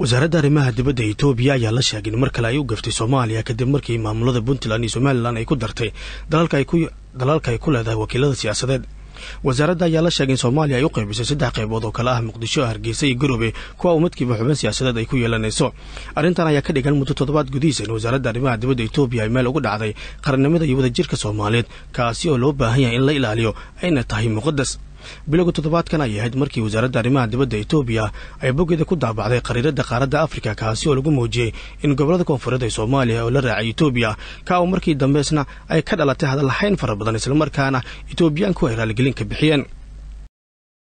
wasaaradda arrimaha dibadda etoobiya ayaa la sheegay in mar kale ay u gaftay soomaaliya kadib markii maamulada puntland iyo somalilan ay ku dartay dalalka ay ku leedahay wakiilada siyaasadeed wasaaradda ayaa la sheegay in soomaaliya ay u qaybisay saddex qaybood oo kale ah muqdisho hargeysa iyo garowe kuwa uu midkiiba xubin siyaasadeed ay ku yeelanayso arrintan ayaa ka dhigan muddo toddobaad gudihiisa in wasaaradda arrimaha dibadda etoobiya ay meel ugu dhacday qarannimada iyo wadajirka soomaaliyeed kaasi oo loo baahan yahay in la ilaaliyo ayna tahay muqadas bilowga toddobaadkan ayay ahayd markii wasaaradda arrimaha dibadda etoobiya ay boggeeda ku daabacday qariiradda qaaradda afrika kaasi oo lagu muujiyey in gobollada koonfureed ee soomaaliya oo la raacay etoobiya ka oo markii dambeysna ay ka dhalatay hadallahayn fara badan islamarkaana etoobiyaanku ay raaligelin ka bixiyeen